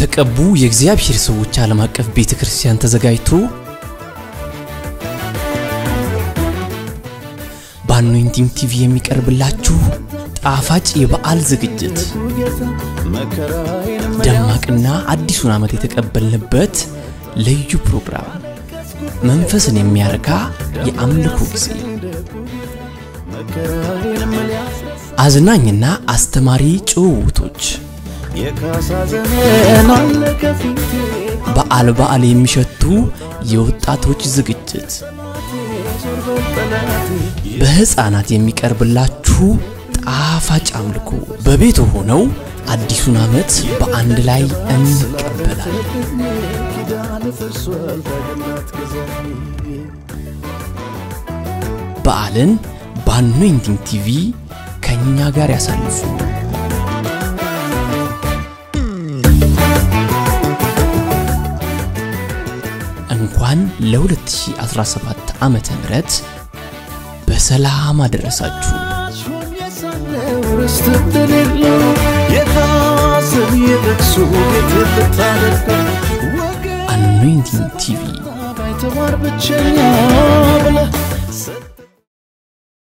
በተቀቡ የእግዚአብሔር ሰዎች ዓለም አቀፍ ቤተ ክርስቲያን ተዘጋጅቶ በአኖይንቲንግ ቲቪ የሚቀርብላችሁ ጣፋጭ የበዓል ዝግጅት ደማቅና አዲሱን ዓመት የተቀበልንበት ልዩ ፕሮግራም መንፈስን የሚያረካ የአምልኮ ጊዜ አዝናኝና አስተማሪ ጭውውቶች በዓል በዓል የሚሸቱ የወጣቶች ዝግጅት በሕፃናት የሚቀርብላችሁ ጣፋጭ አምልኮ በቤቱ ሆነው አዲሱን ዓመት በአንድ ላይ እንቀበላለን። በዓልን በአኖይንቲንግ ቲቪ ከእኛ ጋር ያሳልፉ። እንኳን ለ2017 ዓመተ ምህረት በሰላም አደረሳችሁ። ርስት እንደሌለው የታሰብ የለቅሶ ቤት ልታደርገው ወገን አኖይንቲንግ ቲቪ ባይተዋር ብቸኛ ብለህ